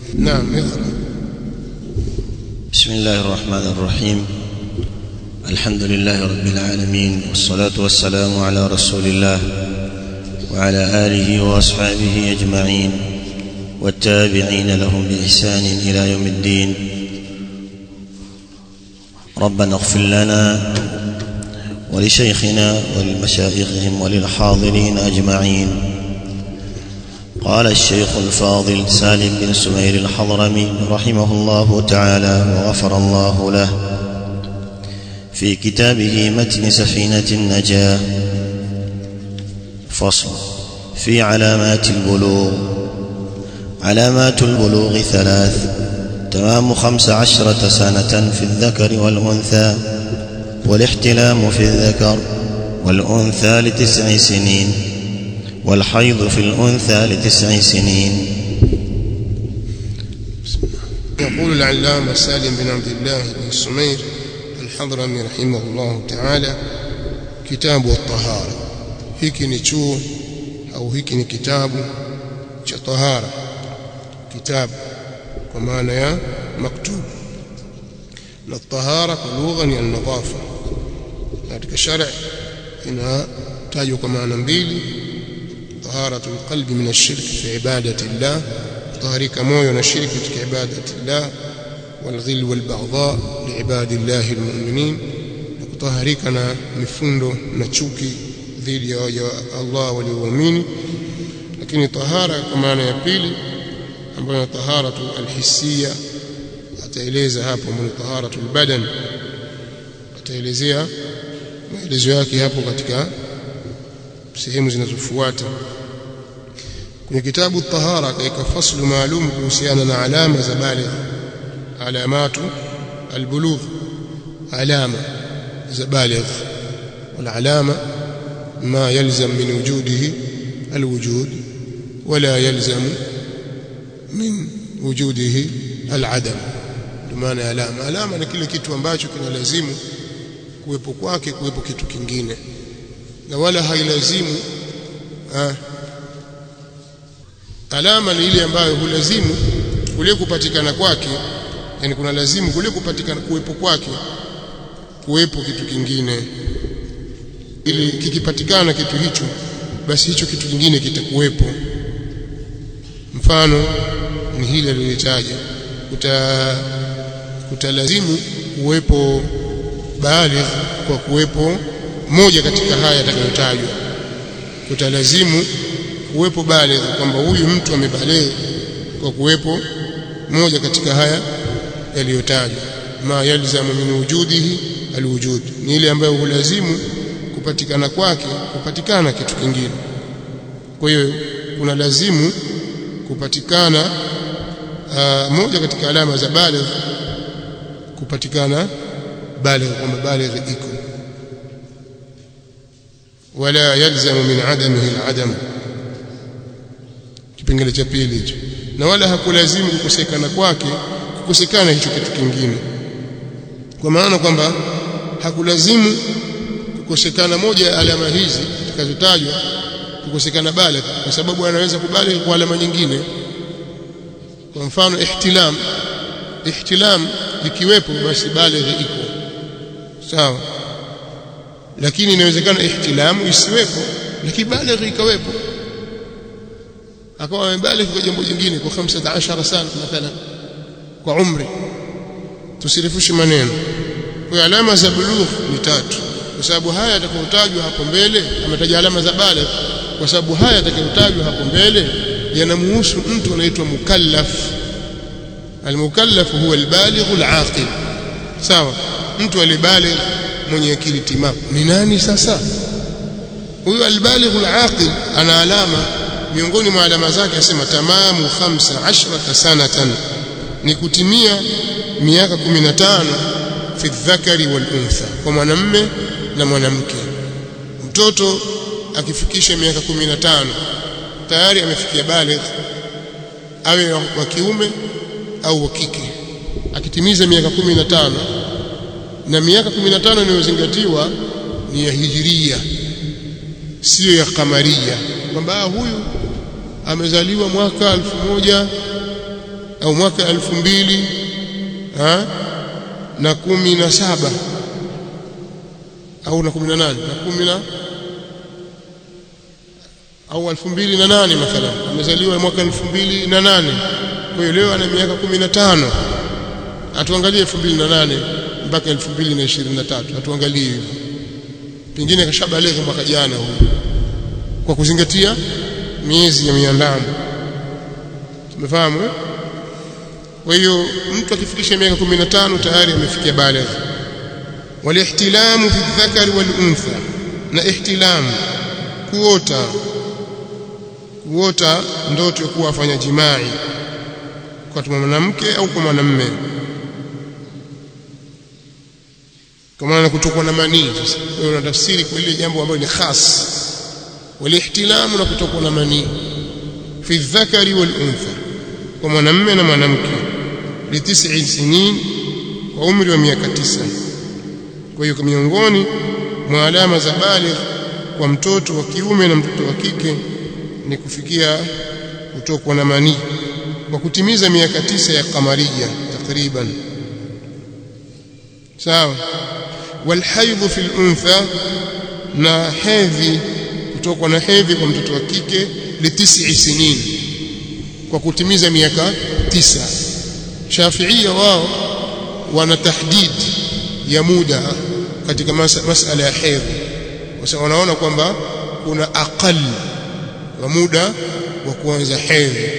نعم اقرأ بسم الله الرحمن الرحيم الحمد لله رب العالمين والصلاة والسلام على رسول الله وعلى آله وأصحابه أجمعين والتابعين لهم بإحسان إلى يوم الدين ربنا اغفر لنا ولشيخنا ولمشايخهم وللحاضرين أجمعين قال الشيخ الفاضل سالم بن سمير الحضرمي رحمه الله تعالى وغفر الله له في كتابه متن سفينة النجاة فصل في علامات البلوغ علامات البلوغ ثلاث تمام خمس عشرة سنة في الذكر والأنثى والاحتلام في الذكر والأنثى لتسع سنين والحيض في الأنثى لتسع سنين يقول العلامة سالم بن عبد الله بن سمير الحضرمي رحمه الله تعالى كتاب الطهارة hiki ni chuo au hiki ni kitabu cha tahara kitabu kwa maana ya maktub na tahara kwa lugha ni an-nadhafa katika sharia inatajwa kwa maana mbili taharatul qalbi min ash-shirk fi ibadati Allah taharika moyo na shirki katika ibadati Allah والغل والبغضاء لعباد الله المؤمنين kutaharika na mifundo na chuki dhidi ya waja wa Allah walioamini lakini tahara kwa maana ya pili ambayo ni taharatu alhisia ataeleza hapo ni taharatu albadan ataelezea maelezo yake hapo katika sehemu zinazofuata kwenye kitabu tahara kaika faslu maalum kuhusiana na alama za baligh alamatu albulugh alama za baligh والعلامه ما يلزم من وجوده الوجود ولا يلزم من وجوده العدم maana ya alama alama ni kile kitu ambacho kinalazimu kuwepo kwake kuwepo kitu kingine na wala hailazimu ah, alama ni ile ambayo hulazimu kule kupatikana kwake yani kuna lazimu kule kupatikana kuwepo kwake kuwepo kitu kingine ili kikipatikana kitu hicho basi hicho kitu kingine kitakuwepo mfano ni hili aliyotaja kuta kutalazimu kuwepo baligh kwa kuwepo moja katika haya yatakayotajwa kutalazimu kuwepo baligh kwamba huyu mtu amebaligh kwa kuwepo moja katika haya yaliyotajwa ma yalzamu min wujudihi alwujud ni ile ambayo hulazimu kupatikana kwake kupatikana kitu kingine kwa hiyo kuna lazimu kupatikana uh, moja katika alama za baligh kupatikana baligh kwamba baligh iko wala yalzamu min adamihi aladam kipengele cha pili hicho na wala hakulazimu kukosekana kwake kukosekana hicho kitu kingine kwa maana kwamba hakulazimu kukosekana moja ya alama hizi zitakazotajwa kukosekana baligh kwa sababu anaweza kubaligh kwa alama nyingine kwa mfano ihtilam ihtilam ikiwepo basi baligh iko sawa lakini inawezekana ihtilamu isiwepo lakini baligh ikawepo akawa amebaligh kwa jambo jingine kwa 15 sana mathalan kwa umri tusirifushe maneno kwa alama za bulugh ni tatu kwa sababu haya yatakayotajwa hapo mbele ametaja alama za baligh kwa sababu haya yatakayotajwa hapo mbele yanamhusu mtu anaitwa mukallaf almukallaf huwa albaligh alaqil sawa mtu alibaligh mwenye akili timamu ni nani sasa huyo albaligh alaqil ana alama miongoni mwa alama zake asema tamamu 15 sanatan ni kutimia miaka 15 fi dhakari wal untha kwa mwanamme na mwanamke mtoto akifikisha miaka 15 tayari amefikia baligh awe wa kiume au wa kike akitimiza miaka 15 na miaka 15 inayozingatiwa ni ya hijiria sio ya kamaria kwamba huyu amezaliwa mwaka au mwaka elfu mbili ha? na kumi na saba au na kumi na nane na kumi na au elfu mbili na nane mathalan amezaliwa mwaka elfu mbili na nane kwa hiyo leo ana miaka kumi na tano atuangalie elfu mbili na nane mpaka elfu mbili na ishirini na tatu atuangalie hivyo pengine kashabaleghe mwaka jana huyu kwa kuzingatia miezi ya miandamo tumefahamu eh? kwa hiyo mtu akifikisha miaka 15 tayari amefikia baligh walihtilamu fi dhakari wal untha na ihtilamu kuota kuota ndoto ya kuwa afanya jimai kwa mwanamke au kwa mwanamume kwa maana kutokwa na manii sasa kwa hiyo unatafsiri kwa ile jambo ambalo ni khas walihtilamu na kutokwa na manii fi dhakari wal untha kwa mwanamume na mwanamke litis'i sinin kwa umri wa miaka tisa kwa hiyo miongoni mwa alama za baligh kwa mtoto wa kiume na mtoto wa kike ni kufikia kutokwa na manii kwa kutimiza miaka tisa ya kamaria takriban sawa walhaidhu fil untha na hedhi kutokwa na hedhi kwa mtoto wa kike litis'i sinin kwa kutimiza miaka tisa Shafiia wao wana tahdid ya muda katika mas masala ya hedhi kwa sababu wanaona kwamba kuna aqal wa muda wa kuanza hedhi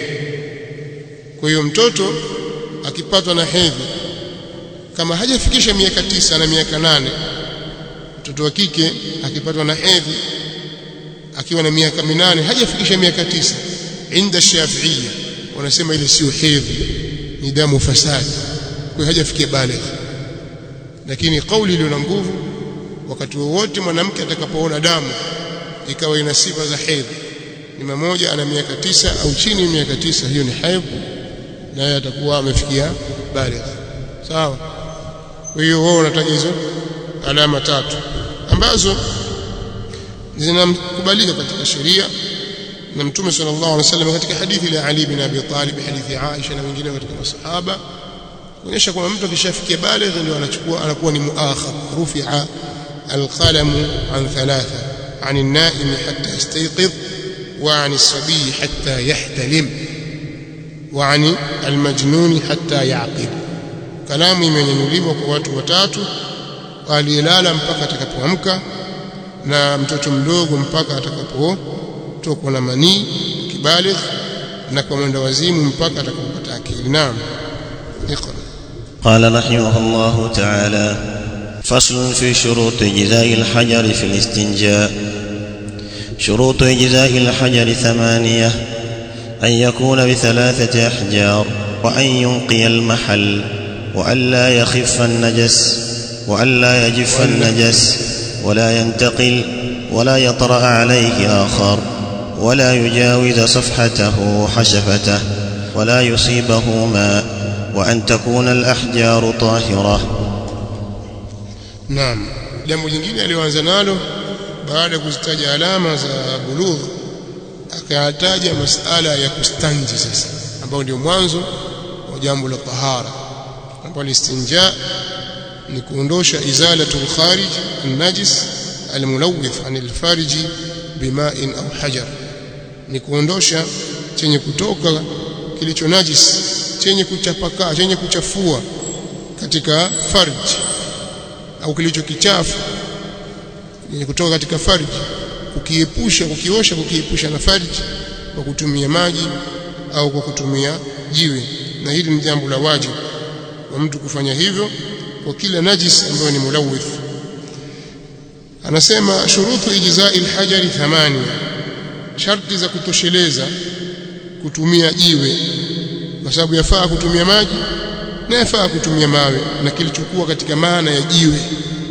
kwa hiyo mtoto akipatwa na hedhi kama hajafikisha miaka tisa na miaka nane mtoto wa kike akipatwa na hedhi akiwa na miaka minane hajafikisha miaka tisa inda shafiia wanasema ile sio hedhi ni damu fasadi kwa hiyo hajafikia baligh lakini kauli iliyo na nguvu wakati wowote mwanamke atakapoona damu ikawa ina sifa za hedhi ni mmoja ana miaka tisa au chini ya miaka tisa hiyo ni haidh naye atakuwa amefikia baligh sawa kwa hiyo wao wanataja hizo alama tatu ambazo zinakubalika katika sheria na mtume sallallahu alaihi wasallam katika hadithi ya Ali bin Abi Talib hadithi ya Aisha na wengine katika masahaba kuonyesha kwamba mtu akishafikia baligh ndio anachukua anakuwa ni muakhar rufi'a القلم عن ثلاثة عن النائم حتى يستيقظ وعن الصبي حتى يحتلم وعن المجنون حتى يعقل kalamu imenyanyuliwa kwa watu watatu aliyelala mpaka atakapoamka na mtoto mdogo mpaka atakapotokwa na manii kibaligh na kwa mwenda wazimu mpaka atakapopata akili naam iqra قال رحمه الله تعالى فصل في شروط إجزاء الحجر في الاستنجاء شروط إجزاء الحجر ثمانية أن يكون بثلاثة أحجار وأن ينقي المحل وأن لا يخف النجس وأن لا يجف النجس ولا ينتقل ولا يطرأ عليه آخر ولا يجاوز صفحته حشفته ولا يصيبه ماء وأن تكون الأحجار طاهرة Naam. Jambo jingine aliyoanza nalo baada ya kuzitaja alama za bulugh akayataja masala ya kustanji sasa ambao ndio mwanzo wa jambo la tahara ambapo istinja ni kuondosha izalatul kharij an-najis al-mulawith anil farji bima'in au hajar ni kuondosha chenye kutoka kilicho najis chenye kuchapaka chenye kuchafua katika farji au kilicho kichafu yenye kutoka katika farji kukiepusha kukiosha kukiepusha na farji kwa kutumia maji au kwa kutumia jiwe na hili ni jambo la wajibu wa mtu kufanya hivyo kwa kila najis ambayo ni mulawith anasema shurutu ijzai alhajari thamani sharti za kutosheleza kutumia jiwe kwa sababu yafaa kutumia maji na yafaa kutumia mawe na kilichokuwa katika maana ya jiwe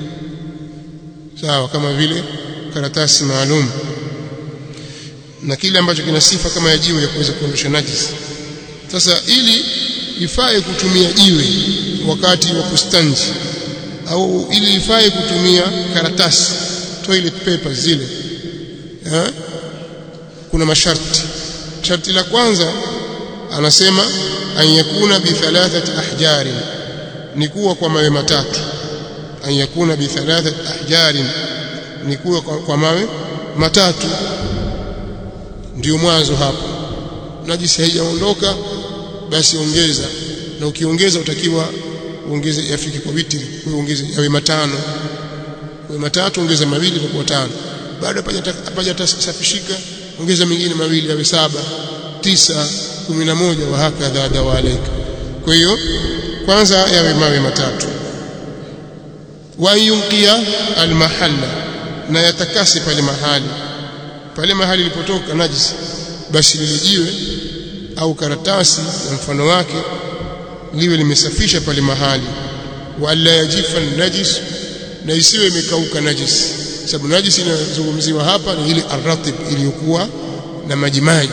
sawa kama vile karatasi maalum na kile ambacho kina sifa kama ya jiwe ya kuweza kuondosha najis sasa ili ifae kutumia jiwe wakati wa kustanji au ili ifae kutumia karatasi toilet papers zile ha? kuna masharti sharti la kwanza anasema an yakuna bi thalathati ahjarin ni kuwa kwa mawe matatu an yakuna bi thalathati ahjarin ni kuwa kwa, kwa mawe matatu ndio mwanzo hapo najisi haijaondoka basi ongeza na ukiongeza utakiwa uongeze yafike kwa witri uongeze yawe matano kwa matatu ongeza mawili itakuwa tano baada hapaja tasafishika ongeza mengine mawili yawe saba tisa kumi na moja wa hakadha dawalaika kwa hiyo kwanza yawe mawe matatu wa yunqia almahalla na yatakasi pale mahali pale mahali ilipotoka najisi basi lilijiwe au karatasi na mfano wake liwe limesafisha pale mahali wala yajifa najis na isiwe imekauka najis sababu najis inazungumziwa hapa ni ile arratib iliyokuwa na majimaji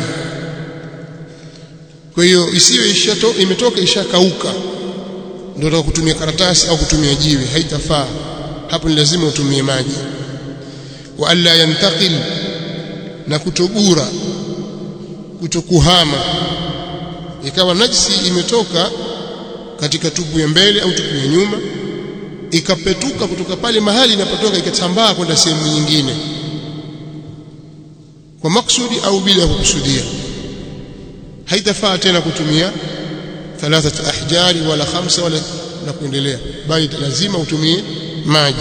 kwa hiyo isiwe ishato, imetoka ishakauka ndio unataka kutumia karatasi au kutumia jiwe haitafaa hapo ni lazima utumie maji wa alla yantakil na kutogura kutokuhama ikawa najisi imetoka katika tupu ya mbele au tupu ya nyuma ikapetuka kutoka pale mahali inapotoka ikatambaa kwenda sehemu nyingine kwa maksudi au bila ya kukusudia haitafaa tena kutumia thalathatu ahjari wala khamsa wala na kuendelea bali lazima utumie maji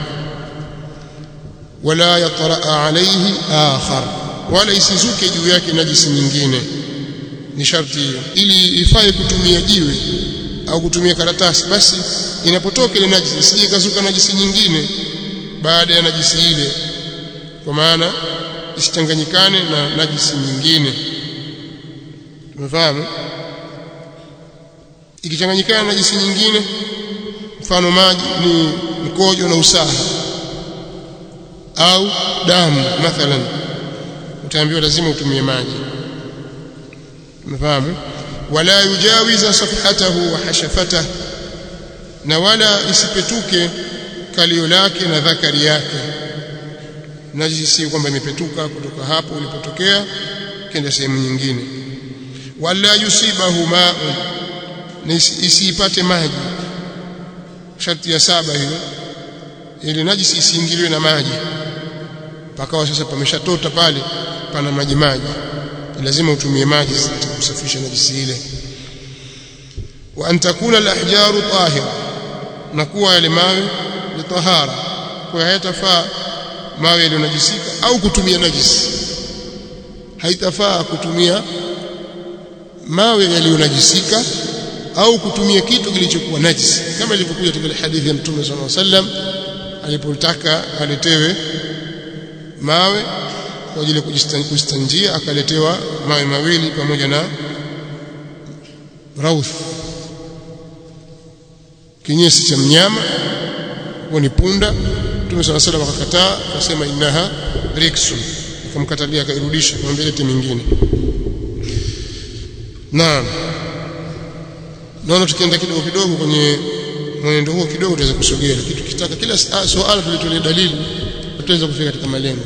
wala yatraa alayhi akhar wala isizuke juu yake najisi nyingine ni sharti hiyo ili ifae kutumia jiwe au kutumia karatasi basi inapotoka ile najisi isije ikazuka najisi nyingine baada ya najisi ile kwa maana isichanganyikane na najisi nyingine umefahamu ikichanganyikana na najisi nyingine mfano maji ni mkojo na usaha au damu mathalan utaambiwa lazima utumie maji umefahamu wala yujawiza safhatahu wa hashafatahu na wala isipetuke kalio lake na dhakari yake najisi si kwamba imepetuka kutoka hapo ulipotokea kenda sehemu nyingine wala yusibahu ma'un na isiipate maji sharti ya saba hiyo ili najisi isiingiliwe na maji pakawa sasa pameshatota pale pana maji maji lazima utumie maji kusafisha najisi ile wa an takuna al-ahjaru tahira na kuwa yale mawe ni tahara kwa hayatafaa mawe yaliyonajisika au kutumia najisi haitafaa kutumia mawe yaliyonajisika au kutumia kitu kilichokuwa najisi kama ilivyokuja katika hadithi ya Mtume صلى الله عليه وسلم alipotaka aletewe mawe kwa ajili ya kustanjia akaletewa mawe mawili pamoja na rauth kinyesi cha mnyama huo ni punda Mtume صلى الله عليه وسلم akakataa akasema innaha riksun akamkatalia akairudisha kumwambia lete mingine naam naona tukienda kidogo kidogo kwenye mwenendo huo kidogo tutaweza kusogea lakini tukitaka kila swala tulitolee dalili tutaweza kufika katika malengo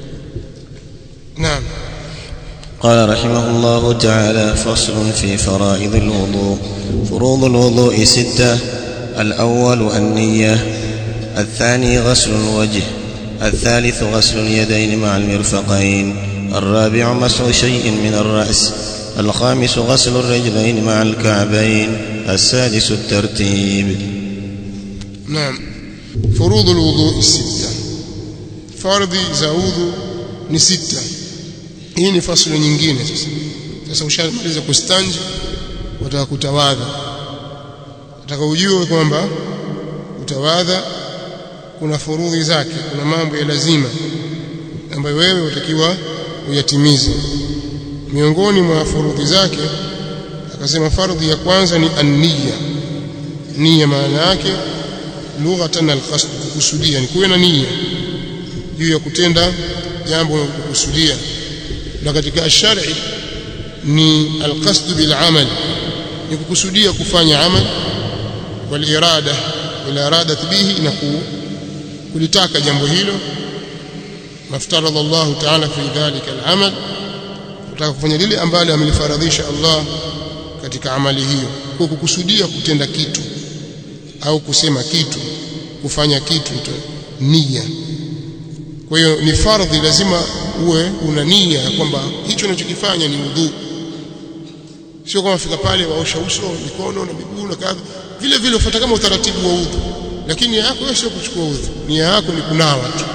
naam قال رحمه الله تعالى فصل في فرائض الوضوء فروض الوضوء ستة الأول النية الثاني غسل الوجه الثالث غسل اليدين مع المرفقين الرابع مسح شيء من الرأس الخامس غسل الرجلين مع الكعبين السادس الترتيب نعم فروض الوضوء الستة فرض زاوذ ni sita hii ni fasulu nyingine sasa sasa ushamaliza kustanji utaka kutawadha utaka ujue kwamba utawadha kuna furudhi zake kuna mambo ya lazima ambayo wewe utakiwa uyatimize miongoni mwa furudhi zake akasema fardhi ya kwanza ni an-niyya nia maana yake lughatan al-qasd kukusudia ni kuwe na nia juu ya kutenda jambo la kukusudia na katika shari ni al-qasd bil amal ni kukusudia kufanya amal wal irada wal irada bihi na kulitaka jambo hilo maftaradha Allah ta'ala fi dhalika al-amal utaka kufanya lile ambalo amelifaradhisha Allah katika amali hiyo kwa kukusudia kutenda kitu au kusema kitu kufanya kitu nia kwa hiyo ni fardhi lazima uwe una nia kwamba hicho unachokifanya ni udhu sio kama fika pale waosha uso mikono na miguu na kadha vile vile ufuata kama utaratibu wa udhu lakini nia yako wewe sio kuchukua udhu nia yako ni kunawa tu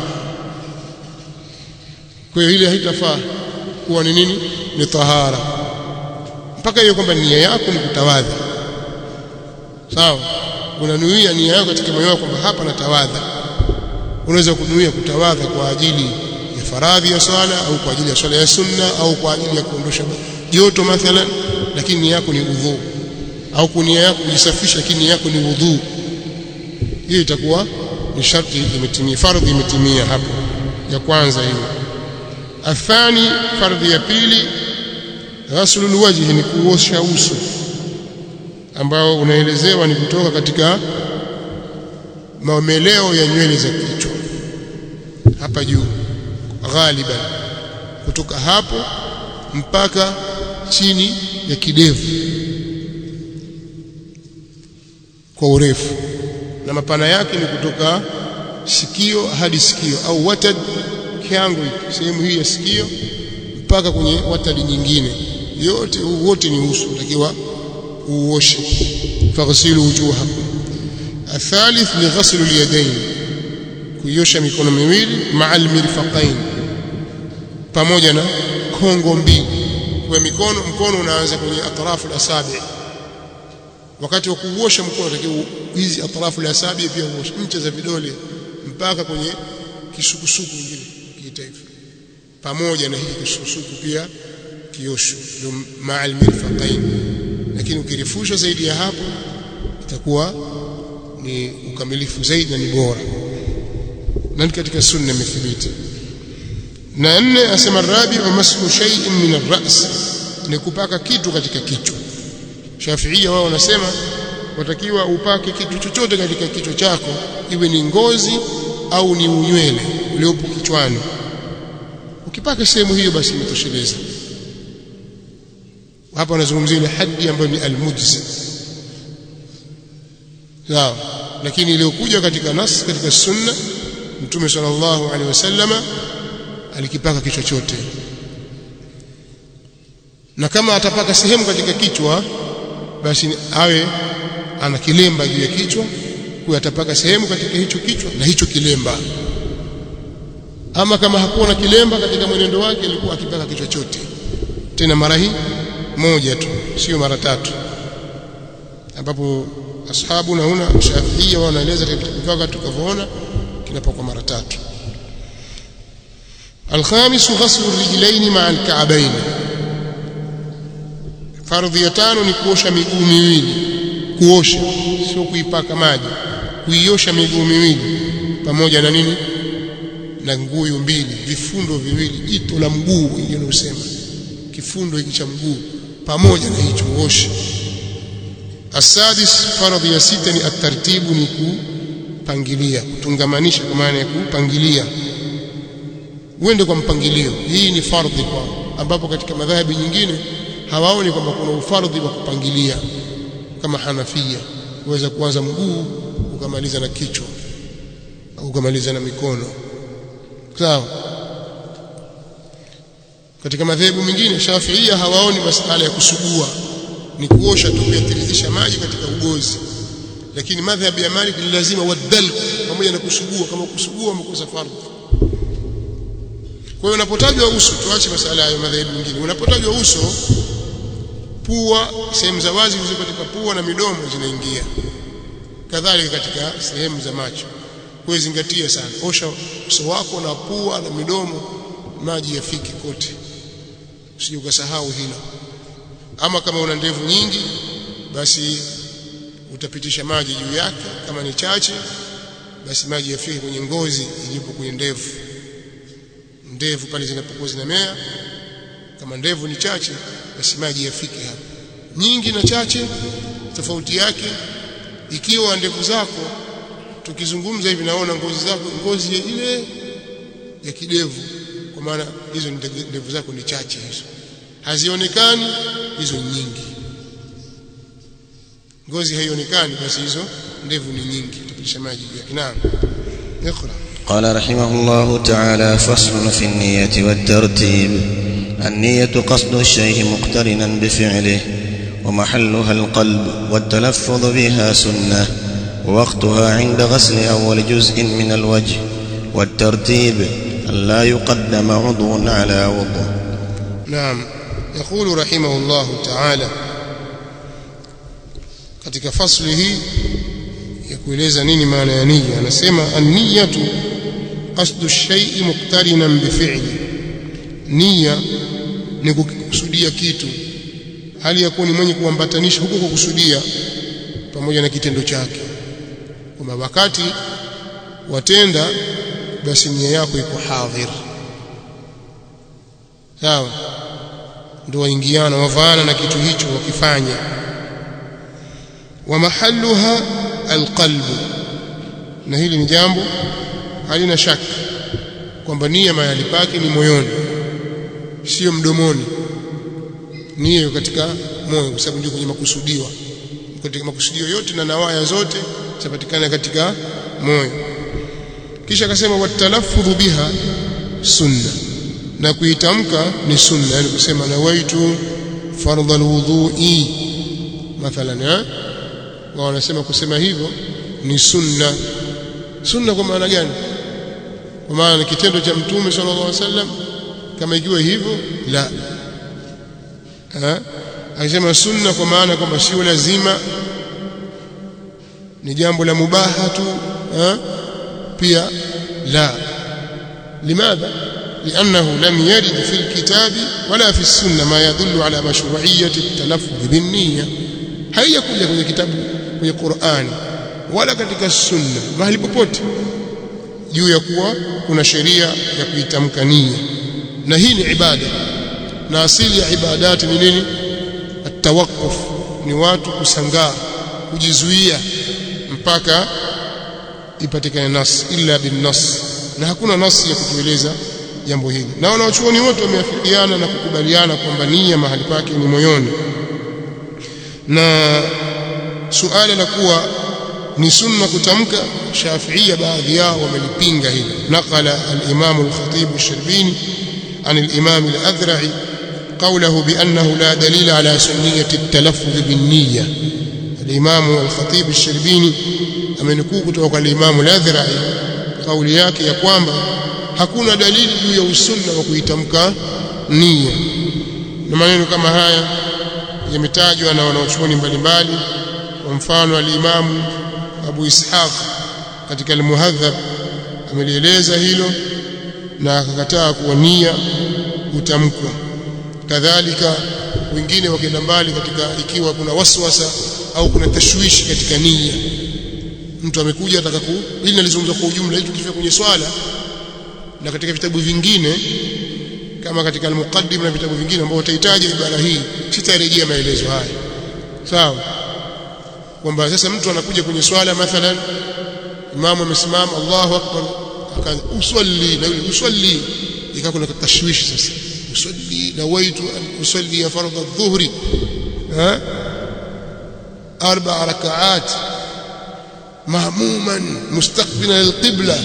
kwa hiyo ile haitafaa kuwa ni nini ni tahara mpaka hiyo kwamba nia yako ni kutawadha sawa unanuia nia yako katika moyo wako kwamba hapa natawadha unaweza kunuia kutawadha kwa ajili ya faradhi ya swala au kwa ajili ya swala ya sunna au kwa ajili ya kuondosha joto mathalan lakini nia yako ni udhu au kunia yako kujisafisha lakini nia yako ni udhu hiyo itakuwa ni sharti imetimia fardhi imetimia hapo ya kwanza hiyo athani fardhi ya pili ghaslul wajhi ni kuosha uso ambao unaelezewa ni kutoka katika maomeleo ya nywele za kichwa hapa juu ghaliban kutoka hapo mpaka chini ya kidevu kwa urefu na mapana yake ni kutoka sikio hadi sikio au watad kiango sehemu hii ya sikio mpaka kwenye watadi nyingine yote wote ni uso takiwa uoshe faghsilu wujuhakum athalith ni ghaslu alyadayn kuiosha mikono miwili ma'al mirfaqain pamoja na kongo mbili kwa mikono mkono unaanza kwenye atrafu al-asabi wakati wa kuosha mkono unatakiwa hizi atrafu al-asabi pia uoshe ncha za vidole mpaka kwenye kisukusuku ingine kiita hivyo pamoja na hii kisukusuku pia kiosho ndio ma'al mirfaqain lakini ukirefusha zaidi ya hapo itakuwa ni ukamilifu zaidi na ni bora na katika sunna imethibiti na nne asema rabi wa mashu shay'in min ar-ra's ni kupaka kitu katika kichwa Shafiia wao wanasema watakiwa upake kitu chochote katika kichwa chako iwe ni ngozi au ni unywele uliopo kichwani ukipaka sehemu hiyo basi imetosheleza hapa wanazungumzia ile hadi ambayo ni almujzi sawa lakini iliyokuja katika nas katika sunna mtume sallallahu alaihi wasallama alikipaka kichwa chote na kama atapaka sehemu katika kichwa basi awe ana kilemba juu ya kichwa kwa atapaka sehemu katika hicho kichwa na hicho kilemba ama kama hakuwa na kilemba katika mwenendo wake alikuwa akipaka kichwa chote tena mara hii moja tu sio mara tatu ambapo ashabu na huna shafiia wanaeleza katika tukavyoona kinapakwa mara tatu الخامس غسل الرجلين مع الكعبين fardhi ya tano ni kuosha miguu miwili kuosha sio kuipaka maji kuiosha miguu miwili pamoja na nini na nguyu mbili vifundo viwili jito la mguu wengine usema kifundo hiki cha mguu pamoja na hicho uoshe asadis fardhi ya sita ni atartibu ni kupangilia kutungamanisha kwa maana ya kupangilia uende kwa mpangilio hii ni fardhi kwao ambapo katika madhahabi nyingine hawaoni kwamba kuna ufardhi wa kupangilia kama Hanafia uweza kuanza mguu ukamaliza na kichwa au ukamaliza na mikono sawa katika madhehebu mengine Shafiia hawaoni masala ya kusugua ni kuosha tu kuyatirizisha maji katika ugozi lakini madhhabi ya Malik ni lazima wadal pamoja na kusugua kama kusugua umekosa fardhi kwa hiyo unapotajwa uso tuache masala ya madhehebu mengine unapotajwa uso pua sehemu za wazi zilizo katika pua na midomo zinaingia kadhalika katika sehemu za macho kwa zingatia sana osha uso wako na pua na midomo maji yafiki kote usije ukasahau hilo ama kama una ndevu nyingi basi utapitisha maji juu yake kama ni chache basi maji yafike kwenye ngozi iliyopo kwenye ndevu ndevu pale zinapokuwa zinamea kama ndevu ni chache basi maji yafike hapo nyingi na chache tofauti yake ikiwa ndevu zako tukizungumza hivi naona ngozi zako ngozi ya ile ya kidevu kwa maana hizo ndevu zako ni chache hizo hazionekani hizo nyingi ngozi haionekani basi hizo ndevu ni nyingi tupitisha maji juu yake naam اقرا قال رحمه الله تعالى فصل في النية والترتيب النية قصد الشيء مقترنا بفعله ومحلها القلب والتلفظ بها سنة ووقتها عند غسل أول جزء من الوجه والترتيب أن لا يقدم عضو على عضو نعم يقول رحمه الله تعالى katika fasli hii ya kueleza nini maana ya nia anasema an-niyatu qasdu ash-shay'i muqtarinan bi fi'li nia ni kukusudia kitu hali ya kuwa ni mwenye kuambatanisha huko kukusudia pamoja na kitendo chake kwamba wakati watenda basi nia yako iko hadhir sawa ndio waingiana wavaana na kitu hicho wakifanya wa mahalluha alqalbu na hili ni jambo halina shaka kwamba nia mahali pake ni moyoni sio mdomoni nia iko katika moyo kwa sababu ndio kwenye makusudiwa katika makusudio yote na nawaya zote zinapatikana katika moyo kisha akasema watalaffudhu biha sunna na kuitamka ni sunna yani kusema nawaitu fardha alwudhu'i mathalan eh wao wanasema kusema hivyo ni sunna sunna kwa maana gani kwa maana ni kitendo cha mtume sallallahu alaihi wasallam kama ikiwa hivyo la eh akisema sunna kwa maana kwamba sio lazima ni jambo la mubaha tu eh pia لا لماذا لأنه لم يرد في الكتاب ولا في السنة ما يدل على مشروعية التلفظ بالنية هيا كل kwenye kitabu kwenye Qur'ani wala katika sunna mahali popote juu ya kuwa kuna sheria ya kuitamka nia na hii ni ibada na asili ya ibadati ni nini at-tawaqquf ni watu kusangaa kujizuia mpaka ipatikane nas illa bin nas na hakuna nasi ya kutueleza jambo hili na wanaochuoni wote wameafikiana na kukubaliana kwamba nia mahali pake ni moyoni na suala la kuwa ni sunna kutamka shafiia baadhi yao wamelipinga hili naqala al-imam al-khatib al-shirbini عن الإمام الأذرعي قوله بأنه لا دليل على سنية التلفظ بالنية الإمام الخطيب الشربيني amenukuu kutoka kwa Imam al-Adhra'i kauli yake ya kwamba hakuna dalili juu ya usunna wa kuitamka nia na maneno kama haya yametajwa na wanaochuoni mbalimbali kwa mfano al-Imam Abu Ishaq katika al-Muhadhab amelieleza hilo na akakataa kuwa nia hutamkwa kadhalika wengine wakienda mbali katika ikiwa kuna waswasa au kuna tashwishi katika nia mtu amekuja ataka ku ili nalizungumza kwa ujumla ili tukifika kwenye swala na katika vitabu vingine kama katika al-muqaddim na vitabu vingine ambao utahitaji ibara hii sitarejea maelezo haya sawa kwamba sasa mtu anakuja kwenye swala mathalan imamu amesimama Allahu akbar usalli na yule usalli ikawa kuna tashwishi sasa usalli nawaitu an usalli fardhu adh-dhuhri ha arba rakaat مهموما مستقبلا القبلة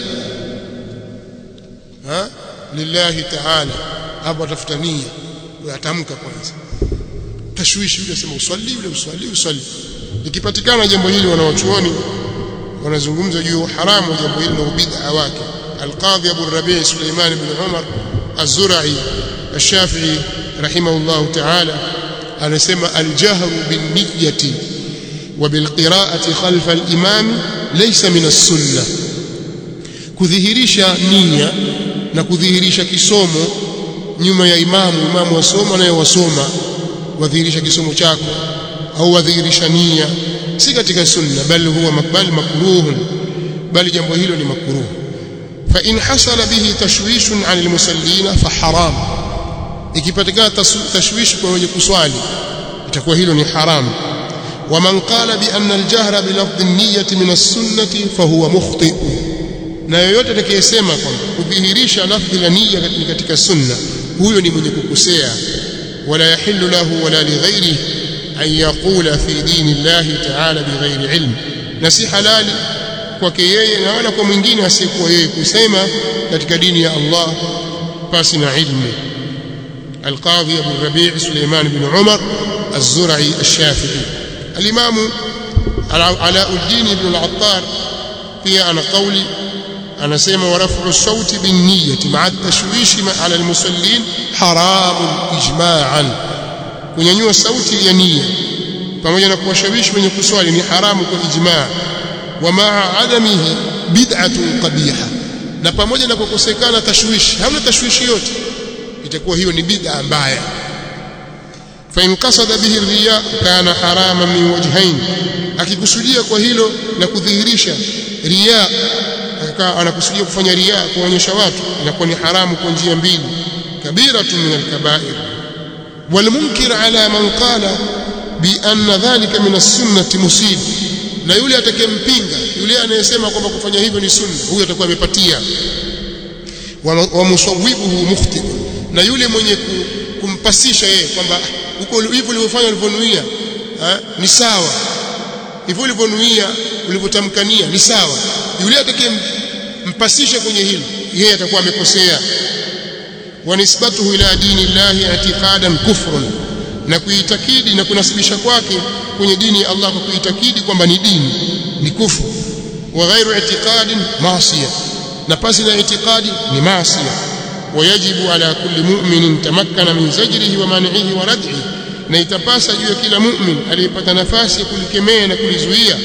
ها لله تعالى hapo atafutania uyatamka kwanza tashwishi yule sema uswali yule uswali uswali ikipatikana jambo hili wanawachuoni wanazungumza juu haramu wa jambo hili na ubid'a wake القاضي أبو الربيع سليمان بن عمر الزرعي الشافعي رحمه الله تعالى أنا سمى الجهر بالنية وبالقراءة خلف الإمام ليس من السنة kudhihirisha nia na kudhihirisha kisomo nyuma ya imamu imamu wasoma naye wasoma wadhihirisha kisomo chako au wadhihirisha nia si katika sunna bali huwa makbal makruhun bali jambo hilo ni makruh fa in hasala bihi tashwishun 'an almusallina fa haram ikipatikana tashwishi kwa wenye kuswali itakuwa hilo ni haramu ومن قال بأن الجهر بلفظ النية من السنة فهو مخطئ na yoyote atakayesema kwamba kudhihirisha lafdhi la nia ni katika sunna huyo ni mwenye kukosea wala yahillu lahu wala lighairihi an yaqula fi dini llahi ta'ala bighairi ilm na si halali kwake yeye na wala kwa mwingine asiyekuwa yeye kusema katika dini ya Allah pasi na ilmu القاضي أبو الربيع سليمان بن عمر الزرعي الشافعي الإمام علاء الدين بن العطار في أنا قولي أنا سيما ورفع الصوت بالنية مع التشويش على المصلين حرام إجماعا kunyanyua sauti ya nia pamoja na kuwashawishi wenye kuswali ni haramu kwa ijmaa wa maa adamihi bid'atun qabiha na pamoja na kukosekana tashwishi hamna tashwishi yote itakuwa hiyo ni bid'a mbaya fa in qasada bihi riya kana haraman min wajhain akikusudia kwa hilo na kudhihirisha riya akawa anakusudia kufanya riya kuonyesha watu inakuwa ni haramu kwa njia mbili kabiratun min alkabair والمنكر على من قال بأن ذلك من السنة مصيب na yule atakayempinga yule anayesema kwamba kufanya hivyo ni sunna huyo atakuwa amepatia wa musawwibuhu mukhti na yule mwenye kumpasisha yeye kwamba huko hivyo ulivyofanya ulivyonuia ni sawa hivyo ulivyonuia ulivyotamkania ni sawa yule atakayempasisha kwenye hilo yeye atakuwa amekosea wanisbatuhu ila dini llahi i'tiqadan kufrun na kuitakidi na kunasibisha kwake kwenye dini ya Allah kwa kuitakidi kwamba ni dini ni kufru wa ghairu i'tiqadin maasiya na pasi na i'tiqadi ni maasiya wayajibu ala kulli mu'minin tamakkana min zajrihi wa man'ihi wa rad'ihi na itapasa juu ya kila mu'min aliyepata nafasi ya kulikemea na kulizuia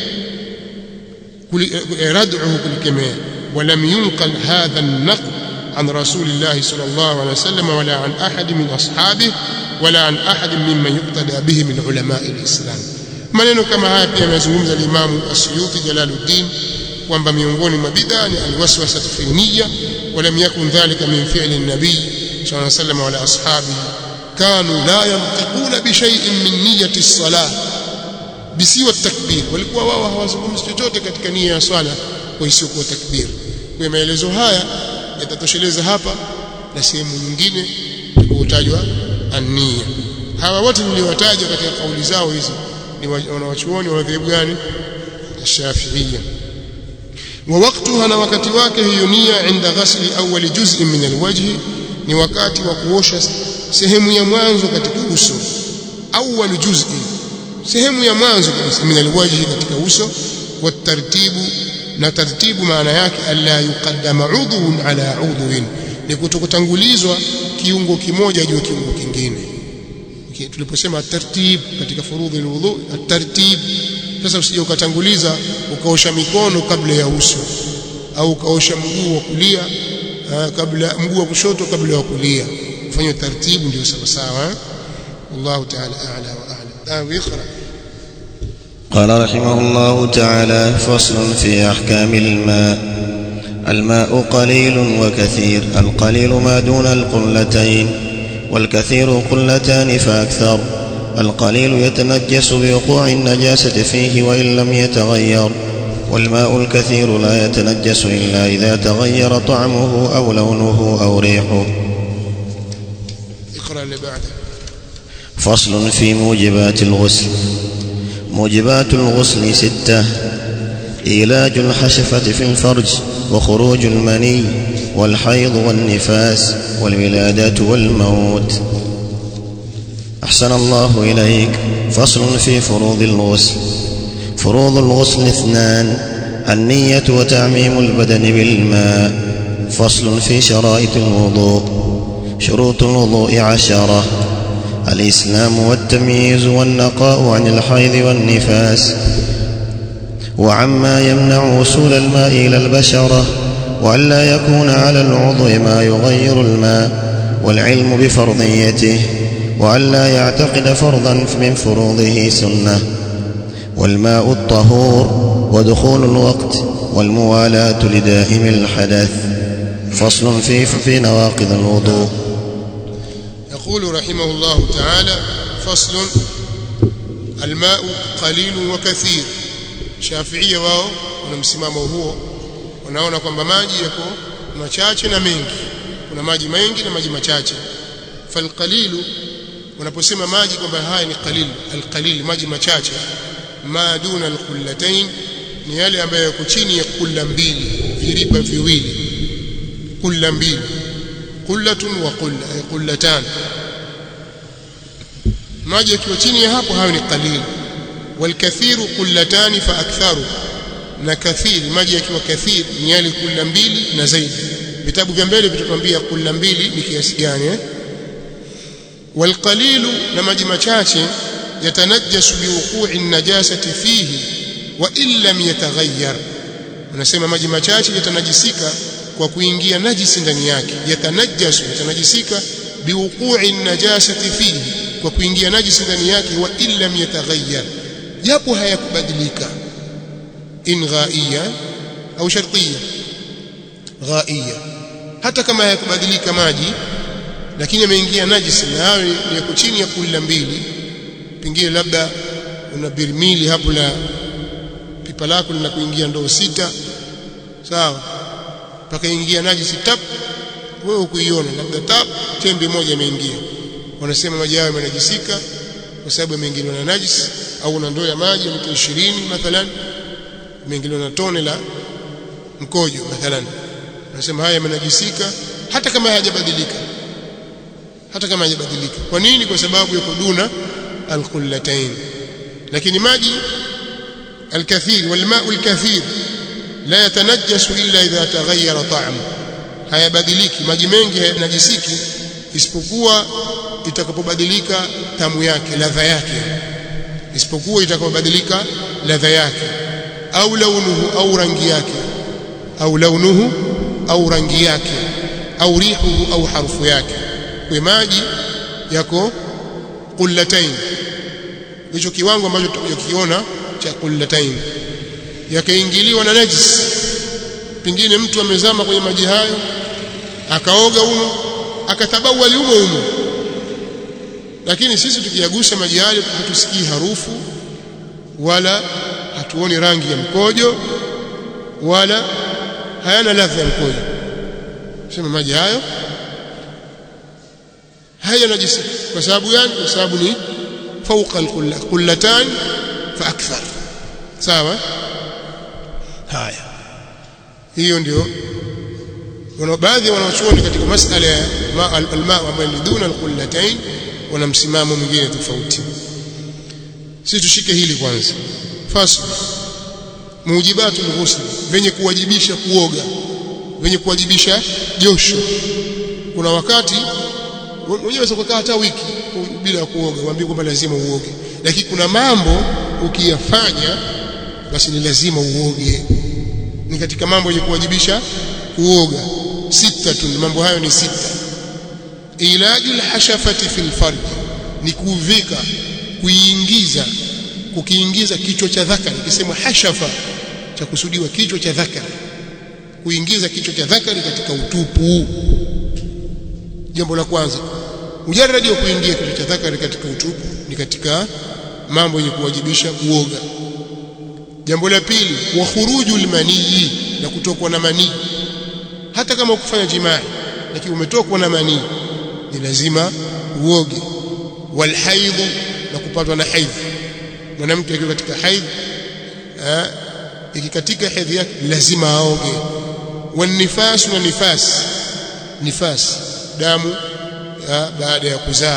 rad'uhu kulikemea ولم ينقل هذا النقل عن رسول الله صلى الله عليه وسلم ولا عن أحد من أصحابه ولا عن أحد ممن يقتدى به من علماء الإسلام maneno kama haya pia amezungumza Imam Asyuti Jalaluddin kwamba miongoni mwa bid'a ni alwaswasa fi niyya walam yakun dhalika min fi'li an-nabiy sallallahu alayhi wasallam wala ashabihi kanu la yantiquna bi shay'in min niyyati as-salah bisiwa takbir walikuwa wao hawazungumzi chochote katika nia ya swala kwa isiyokuwa takbir kwa maelezo haya yatatosheleza hapa na sehemu nyingine kutajwa ania hawa wote niliowataja katika kauli zao hizi ni wanawachuoni wa madhehebu gani Shafi'iyya wa waktuha na wakati wake hiyo nia inda ghasli awwali juz'in min alwajhi ni wakati wa kuosha sehemu ya mwanzo katika uso awwal juz'in sehemu ya mwanzo kabisa min alwajhi katika uso wa tartibu na tartibu maana yake alla yuqaddama udhun ala udhun ni kutokutangulizwa kiungo kimoja juu ya kiungo kingine tuliposema tartib katika furudhi alwudu tartib sasa usije ukatanguliza ukaosha mikono kabla ya uso au ukaosha mguu wa kulia kabla mguu wa kushoto kabla ya kulia ufanye tartibu ndio sawa sawa Allah ta'ala a'la wa a'lam ah iqra قال رحمه الله تعالى فصل في أحكام الماء الماء قليل وكثير القليل ما دون القلتين والكثير قلتان فأكثر القليل يتنجس بوقوع النجاسة فيه وإن لم يتغير والماء الكثير لا يتنجس إلا إذا تغير طعمه أو لونه أو ريحه اقرأ اللي بعده فصل في موجبات الغسل موجبات الغسل ستة إيلاج الحشفة في الفرج وخروج المني والحيض والنفاس والولادة والموت أحسن الله إليك فصل في فروض الغسل فروض الغسل اثنان النية وتعميم البدن بالماء فصل في شرائط الوضوء شروط الوضوء عشرة الإسلام والتمييز والنقاء عن الحيض والنفاس وعما يمنع وصول الماء إلى البشرة وألا يكون على العضو ما يغير الماء والعلم بفرضيته وألا يعتقد فرضا من فروضه سنة والماء الطهور ودخول الوقت والموالاة لدائم الحدث فصل في في نواقض الوضوء يقول رحمه الله تعالى فصل الماء قليل وكثير شافعية wao wana msimamo huo wanaona kwamba maji yako machache na mengi kuna maji mengi na maji machache falqalilu wanaposema maji kwamba haya ni qalil alqalil maji machache ma duna alqullatain ni yale ambayo yako chini ya kulla mbili viriba viwili kulla mbili kullatun wa qulla ay qullatan maji yakiwa chini ya hapo hayo ni qalil walkathiru qullatani fa aktharu na kathiri maji yakiwa kathiri ni yale kulla mbili na zaidi vitabu vya mbele vitatuambia kulla mbili ni kiasi gani eh والقليل لما machache yatanajjasu biwuqu'i an-najasati fihi wa in lam yataghayyar unasema maji machache yatanajisika kwa kuingia najisi ndani yake yatanajjasu yatanajisika biwuqu'i an-najasati fihi kwa kuingia najisi ndani yake wa in lam yataghayyar japo hayakubadilika in ghaiya au shartiya ghaiya hata kama hayakubadilika maji lakini yameingia najisi na hayo ni yako chini ya kula mbili pengine labda una birmili hapo la pipa lako linakuingia ndoo sita sawa mpaka ingia najisi tap wewe ukuiona labda tap tembe moja imeingia wanasema maji hayo yamenajisika kwa sababu yameingiliwa na najisi au una ndoo ya maji ya lita 20 mathalan imeingiliwa na tone la mkojo mathalan wanasema haya yamenajisika hata kama hayajabadilika hata kama hayajabadilika kwa nini kwa sababu yako duna alqullatain lakini maji alkathir walmau alkathir la yatanajjasu illa idha taghayyara ta'mu hayabadiliki maji mengi hayanajisiki isipokuwa itakapobadilika tamu yake ladha yake isipokuwa itakapobadilika ladha yake au launuhu au rangi yake au launuhu au rangi yake au rihuhu au harufu yake kwa maji yako qullatain hicho kiwango ambacho tutakiona cha qullatain yakaingiliwa na najis pengine mtu amezama kwenye maji hayo akaoga humo akatabawali humo humo lakini sisi tukiyagusa maji hayo hatusikii harufu wala hatuoni rangi ya mkojo wala hayana ladha ya mkojo sema maji hayo haya najisi kwa sababu gani kwa sababu ni fauqa alqullatan fa akthar sawa haya hiyo ndio wana baadhi ya wanachuoni katika masala ya alma ambayo ni duna alqullatain wana msimamo mwingine tofauti sisi tushike hili kwanza fasl mujibatul ghusl venye kuwajibisha kuoga venye kuwajibisha josho kuna wakati mwenyewe ukakaa hata wiki bila kuoga waambie kwamba lazima uoge lakini kuna mambo ukiyafanya basi ni lazima uoge ni katika mambo yenye kuwajibisha kuoga sita tu mambo hayo ni sita ilajul hashafati fil farj ni kuvika kuiingiza kukiingiza kichwa cha dhakari kisemwa hashafa cha kusudiwa kichwa cha dhakari kuingiza kichwa cha dhakari katika utupu jambo la kwanza mujarradi wa kuingia kichwa cha dhakari katika utupu ni katika mambo yenye kuwajibisha kuoga jambo la pili wa khurujul manii na kutokwa na manii hata kama ukufanya jimaa lakini umetokwa na manii ni lazima uoge walhaidh na kupatwa na haidh mwanamke akiwa katika haidh ikikatika hedhi yake lazima aoge wanifas na nifas nifas damu ya baada ya kuzaa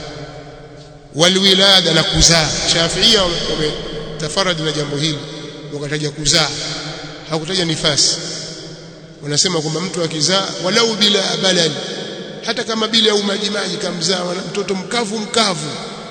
walwilada na kuzaa shafiia wametafaradi na jambo hili wakataja kuzaa hakutaja nifasi wanasema kwamba mtu akizaa walau bila balali hata kama bila au maji maji kamzaa mtoto mkavu mkavu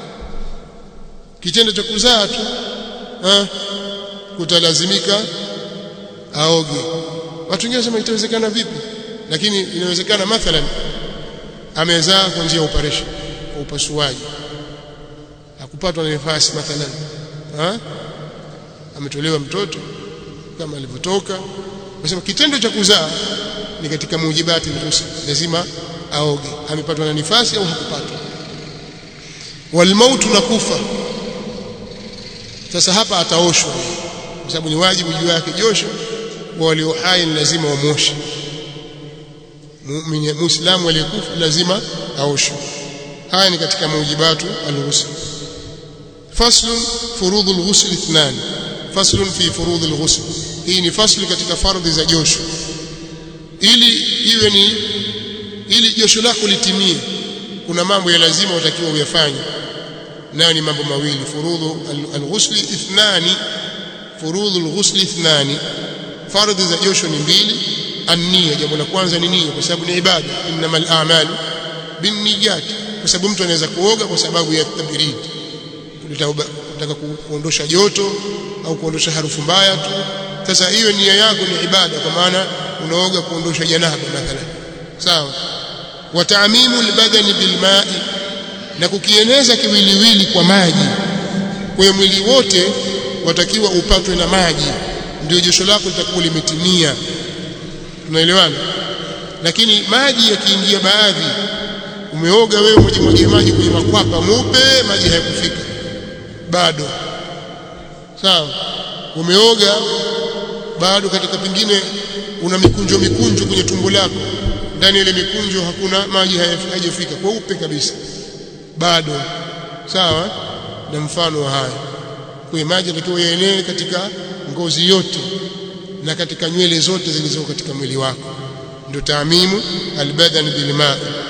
kitendo cha kuzaa tu ha? kutalazimika aoge watu wengine wanasema itawezekana vipi lakini inawezekana mathalan amezaa kwa njia ya operation kwa upasuaji hakupatwa na nafasi mathalan ha? ametolewa mtoto kama alivyotoka nasema kitendo cha kuzaa ni katika mujibati ruhusa lazima aoge amepatwa na nifasi au hakupatwa walmautu na kufa sasa hapa ataoshwa kwa sababu ni wajibu juu yake josho wa walio hai ni lazima wamoshe muumini muislamu aliyekufa lazima aoshwe haya ni katika mujibatu alghusl faslun furudhul ghusl ithnan faslun fi furudhil ghusl hii ni fasli katika fardhi za josho ili iwe ni ili josho lako litimie kuna mambo ya lazima utakiwa uyafanye nayo ni mambo mawili furudhu alghusl ithnani furudhu alghusl ithnani fardhi za josho ni mbili an-niyya jambo la kwanza ni nia kwa sababu ni ibada innamal a'malu binniyat kwa sababu mtu anaweza kuoga kwa sababu ya tabrid kutaka kuondosha joto au kuondosha harufu mbaya tu sasa hiyo nia yako ni ibada kwa maana unaoga kuondosha janaba mathalan sawa wa ta'mimu albadani bilma'i na kukieneza kiwiliwili kwa maji kwa mwili wote watakiwa upatwe na maji ndio josho lako litakuwa limetimia tunaelewana lakini maji yakiingia baadhi umeoga wewe umejimwagia maji kwenye makwapa mupe maji hayakufika bado sawa umeoga bado katika pengine una mikunjo mikunjo kwenye tumbo lako ndani ile mikunjo hakuna maji hayajafika kweupe kabisa bado sawa na mfano wa haya kwa maji yanatakiwa yaenee katika ngozi yote na katika nywele zote zilizo katika mwili wako ndio taamimu albadan bilma